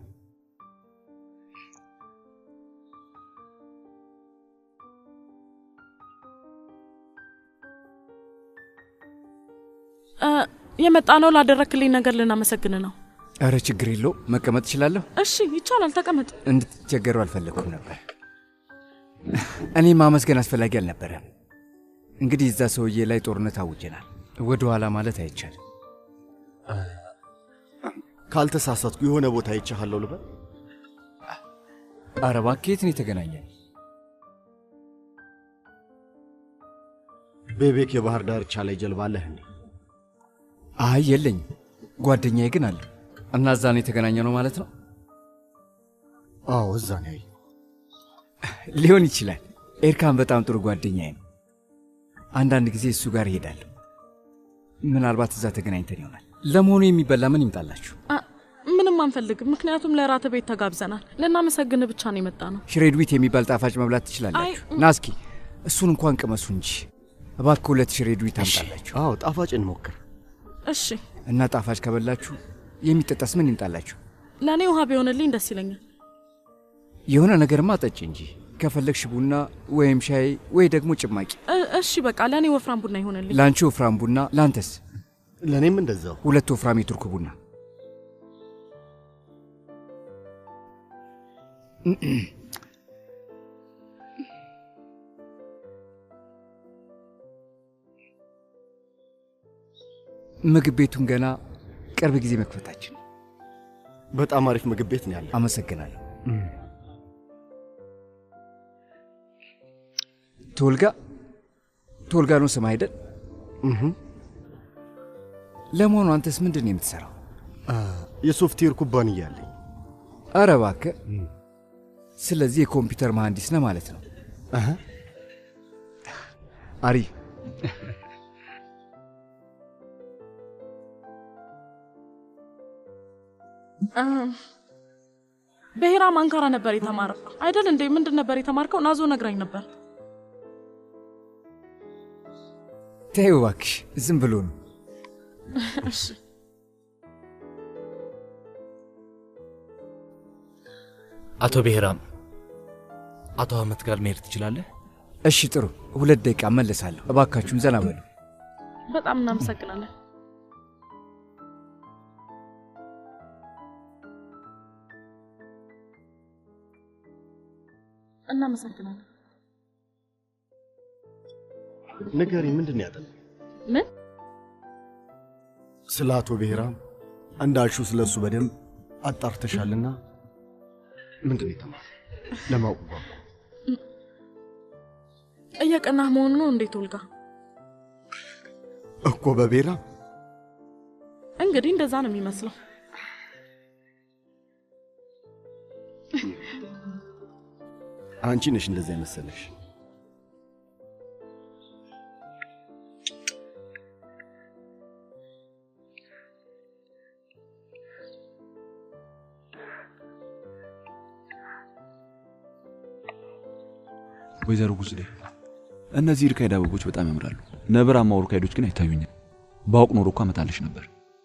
Speaker 8: እ፣ የመጣ ነው ላደረክልኝ ነገር ልናመሰግን ነው።
Speaker 15: ኧረ ችግር የለው፣ መቀመጥ እችላለሁ።
Speaker 8: እሺ ይቻላል፣ ተቀመጥ።
Speaker 15: እንድትቸገሩ አልፈለግኩም ነበር። እኔ ማመስገን አስፈላጊ አልነበረም። እንግዲህ እዛ ሰውዬ ላይ ጦርነት አውጀናል። ወደ ኋላ ማለት አይቻልም።
Speaker 9: ካልተሳሳትኩ የሆነ ቦታ ይቻሃለሁ ልበል?
Speaker 15: ኧረ እባክህ የት ነው የተገናኘን?
Speaker 9: ቤቤክ የባህር ዳርቻ ላይ ጀልባ አለህ እንዴ?
Speaker 15: አይ የለኝም። ጓደኛዬ ግን አለ እና እዛ ነው የተገናኘ ነው ማለት ነው?
Speaker 9: አዎ እዛ ነው ያየው።
Speaker 15: ሊሆን ይችላል። ኤርካን በጣም ጥሩ ጓደኛዬ ነው። አንዳንድ ጊዜ እሱ ጋር እሄዳለሁ። ምናልባት እዛ ተገናኝተን ይሆናል። ለመሆኑ የሚበላ ምን ይምጣላችሁ?
Speaker 8: አ፣ ምንም አንፈልግም፣ ምክንያቱም ለራት ቤት ተጋብዘናል። ልናመሰግን ብቻ ነው የመጣ ነው።
Speaker 15: ሽሬድዊት የሚባል ጣፋጭ መብላት ትችላላችሁ።
Speaker 8: አይ፣
Speaker 15: ና እስኪ እሱን እንኳን ቅመሱ እንጂ እባክህ ሁለት ሽሬድዊት አምጣላችሁ።
Speaker 9: አዎ ጣፋጭ እንሞክር።
Speaker 8: እሺ፣
Speaker 15: እና ጣፋጭ ከበላችሁ የሚጠጣስ ምን ይምጣላችሁ?
Speaker 8: ለእኔ ውሃ ቢሆንልኝ ደስ ይለኛል።
Speaker 15: የሆነ ነገርማ ጠጭ እንጂ ከፈለግሽ ቡና ወይም ሻይ ወይ ደግሞ ጭማቂ።
Speaker 8: እ- እሺ፣ በቃ ለእኔ ወፍራም ቡና ይሆንልኝ።
Speaker 15: ለአንቺ ወፍራም ቡና፣ ለአንተስ?
Speaker 9: ለእኔም እንደዛው
Speaker 15: ሁለት ወፍራም የቱርክ ቡና። ምግብ ቤቱን ገና ቅርብ ጊዜ መክፈታችን።
Speaker 9: በጣም አሪፍ ምግብ ቤት ነው ያለ።
Speaker 15: አመሰግናለሁ። ቶልጋ ቶልጋ ነው ስም አይደል? ለመሆኑ አንተስ ምንድን ነው የምትሰራው?
Speaker 9: የሶፍትዌር ኩባንያ አለኝ።
Speaker 15: አረ እባክህ። ስለዚህ የኮምፒውተር መሐንዲስ ነህ ማለት ነው? አሪ
Speaker 8: እ፣ ብሔራም አንካራ ነበር የተማረው አይደል እንዴ? ምንድን ነበር የተማርከው? ናዞ ነግራኝ ነበር።
Speaker 15: ተይው እባክሽ፣ ዝም ብሎ ነው።
Speaker 8: እሺ
Speaker 19: አቶ ብሔራም አቶ አህመት ጋር መሄድ ትችላለህ?
Speaker 15: እሺ ጥሩ፣ ሁለት ደቂቃ መለሳለሁ። እባካችሁን ዘና በሉ።
Speaker 8: በጣም እናመሰግናለን። እናመሰግናለን።
Speaker 9: ንገሪ፣ ምንድን ነው ያጠናው?
Speaker 8: ምን
Speaker 9: ስለ አቶ ብሔራም እንዳልሽው ስለ እሱ በደንብ አጣርተሻልና ምንድን ነው የተማረው? ለማወቅ ጓጓ።
Speaker 8: እየቀናህ መሆኑ ነው እንዴት ወልጋ?
Speaker 9: እኮ በብሔራም
Speaker 8: እንግዲህ እንደዛ ነው የሚመስለው።
Speaker 9: አንቺ ነሽ እንደዛ የመሰለሽ።
Speaker 16: ወይዘሮ ጉዝዴ እነዚህ እርካይድ አበቦች በጣም ያምራሉ። ነብራማ ኦርካይዶች ግን አይታዩኝም። ባውቅ ኖሮ እኮ አመጣልሽ ነበር።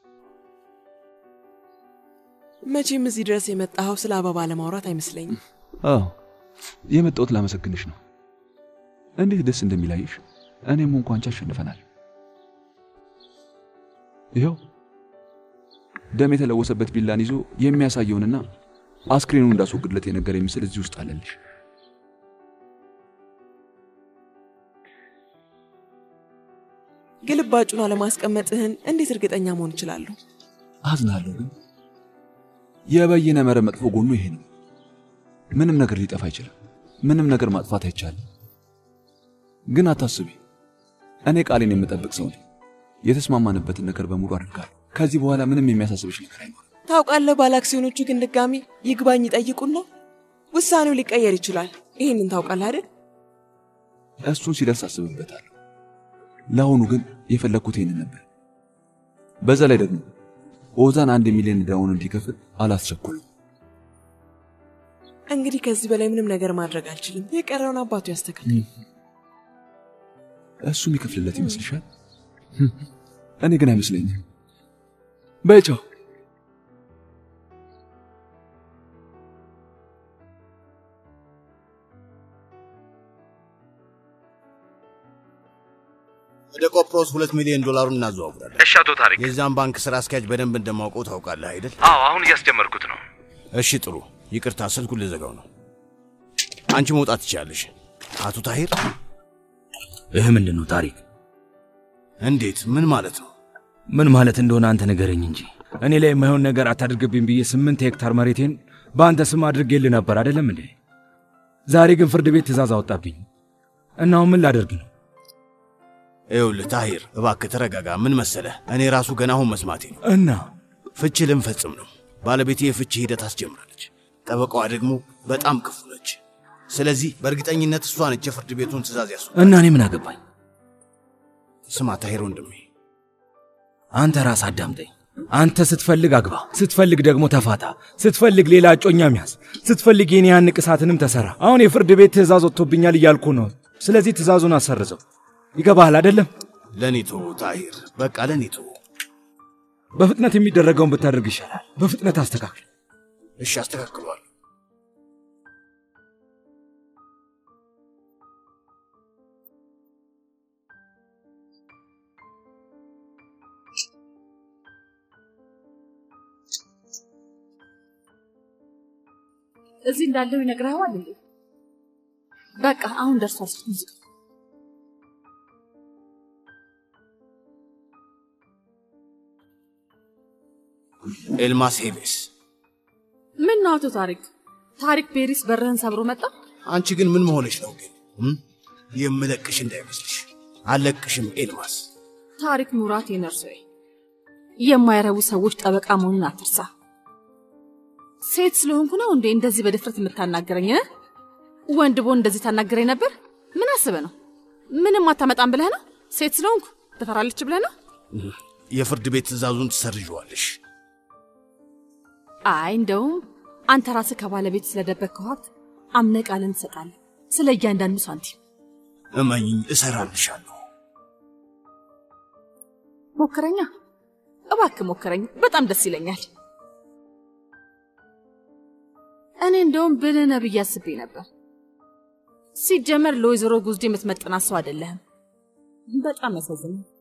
Speaker 1: መቼም እዚህ ድረስ የመጣኸው ስለ አበባ ለማውራት አይመስለኝም።
Speaker 16: አዎ የመጣሁት ላመሰግንሽ ነው። እንዴት ደስ እንደሚላይሽ። እኔም እንኳ አንቺ አሸንፈናል። ይኸው ደም የተለወሰበት ቢላን ይዞ የሚያሳየውንና አስክሬኑን እንዳስወግድለት የነገረኝ ምስል እዚህ ውስጥ አለልሽ።
Speaker 1: ግልባጩን አለማስቀመጥህን እንዴት እርግጠኛ መሆን እችላለሁ?
Speaker 16: አዝናለሁ፣ ግን የበይነ መረብ መጥፎ ጎኑ ይሄ ነው። ምንም ነገር ሊጠፋ አይችልም። ምንም ነገር ማጥፋት አይቻልም። ግን አታስቢ፣ እኔ ቃሌን የምጠብቅ ሰው ነኝ። የተስማማንበትን ነገር በሙሉ አድርጋለሁ። ከዚህ በኋላ ምንም የሚያሳስብሽ ነገር አይኖርም።
Speaker 1: ታውቃለህ፣ ባለ አክሲዮኖቹ ግን ድጋሚ ይግባኝ ይጠይቁና ውሳኔው ሊቀየር ይችላል። ይህንን ታውቃለህ አይደል?
Speaker 16: እሱን ሲደርስ አስብበታለሁ። ለአሁኑ ግን የፈለግኩት ይህንን ነበር። በዛ ላይ ደግሞ ኦዛን አንድ ሚሊዮን ዕዳውን እንዲከፍል አላስቸኩልም።
Speaker 1: እንግዲህ ከዚህ በላይ ምንም ነገር ማድረግ አልችልም። የቀረውን አባቱ ያስተካክል።
Speaker 16: እሱ የሚከፍልለት ይመስልሻል? እኔ ግን አይመስለኝም። በቻው
Speaker 11: ወደ ቆጵሮስ ሁለት ሚሊዮን ዶላሩን እናዘዋውራለን።
Speaker 18: እሺ አቶ ታሪክ።
Speaker 11: የዛን ባንክ ስራ አስኪያጅ በደንብ እንደማውቀው ታውቃለህ አይደል?
Speaker 18: አዎ አሁን እያስጀመርኩት ነው።
Speaker 11: እሺ ጥሩ። ይቅርታ ስልኩን ልዘጋው ነው። አንቺ መውጣት ትችላለሽ። አቶ ታሂር።
Speaker 19: ይህ ምንድን ነው ታሪክ?
Speaker 11: እንዴት? ምን ማለት ነው?
Speaker 19: ምን ማለት እንደሆነ አንተ ንገረኝ እንጂ
Speaker 20: እኔ ላይ የማይሆን ነገር አታድርግብኝ ብዬ ስምንት ሄክታር መሬቴን በአንተ ስም አድርጌልህ ነበር አይደለም እንዴ? ዛሬ ግን ፍርድ ቤት ትእዛዝ አወጣብኝ እና አሁን ምን ላደርግ ነው?
Speaker 11: ይኸውልህ ታሂር፣ እባክህ ተረጋጋ። ምን መሰለህ፣ እኔ ራሱ ገና አሁን መስማቴ ነው።
Speaker 20: እና
Speaker 11: ፍቺ ልንፈጽም ነው። ባለቤቴ የፍቺ ሂደት አስጀምራለች። ጠበቃዋ ደግሞ በጣም ክፉ ነች። ስለዚህ በእርግጠኝነት እሷ ነች የፍርድ ቤቱን ትእዛዝ ያሱ
Speaker 20: እና እኔ ምን አገባኝ?
Speaker 11: ስማ ታሂር ወንድሜ፣
Speaker 20: አንተ ራስ አዳምጠኝ። አንተ ስትፈልግ አግባ፣ ስትፈልግ ደግሞ ተፋታ፣ ስትፈልግ ሌላ እጮኛ ሚያዝ፣ ስትፈልግ የኔ ያን ንቅሳትንም ተሰራ። አሁን የፍርድ ቤት ትእዛዝ ወጥቶብኛል እያልኩ ነው። ስለዚህ ትእዛዙን አሰርዘው። ይገባሃል አይደለም?
Speaker 11: ለኔ ተወው ታሂር፣ በቃ ለኔ ተወው።
Speaker 20: በፍጥነት የሚደረገውን ብታደርግ ይሻላል። በፍጥነት አስተካክል።
Speaker 11: እሺ፣ አስተካክሏል።
Speaker 8: እዚህ እንዳለው ይነግረዋል እንዴ? በቃ አሁን ደርሷል። ሙዚቃ
Speaker 11: ኤልማስ ሄቤስ፣
Speaker 8: ምን ነው አቶ ታሪክ? ታሪክ ቤሪስ በርህን ሰብሮ መጣ።
Speaker 11: አንቺ ግን ምን መሆንሽ ነው ግን? እም? የምለቅሽ እንዳይመስልሽ። አለቅሽም ኤልማስ።
Speaker 8: ታሪክ ሙራት የነርሶዬ የማይረቡ ሰዎች ጠበቃ መሆኑን አትርሳ። ሴት ስለሆንኩ ነው እንዴ እንደዚህ በድፍረት የምታናገረኝ? እ? ወንድ ቦን እንደዚህ ታናገረኝ ነበር? ምን አስበህ ነው? ምንም አታመጣም ብለህ ነው? ሴት ስለሆንኩ ትፈራለች ብለህ ነው?
Speaker 11: የፍርድ ቤት ትእዛዙን ትሰርዣዋለሽ።
Speaker 8: አይ እንደውም አንተ ራስህ ከባለቤት ስለደበቅከው ሀብት አምነህ ቃልን ትሰጣለህ፣ ስለ እያንዳንዱ ሳንቲም።
Speaker 11: እመኝኝ፣ እሰራልሻለሁ።
Speaker 8: ሞክረኛ፣ እባክህ ሞክረኝ። በጣም ደስ ይለኛል። እኔ እንደውም ብልህ ነህ ብዬ አስቤ ነበር። ሲጀመር ለወይዘሮ ጉዝዴ የምትመጥናት ሰው አይደለህም። በጣም ያሳዝናል።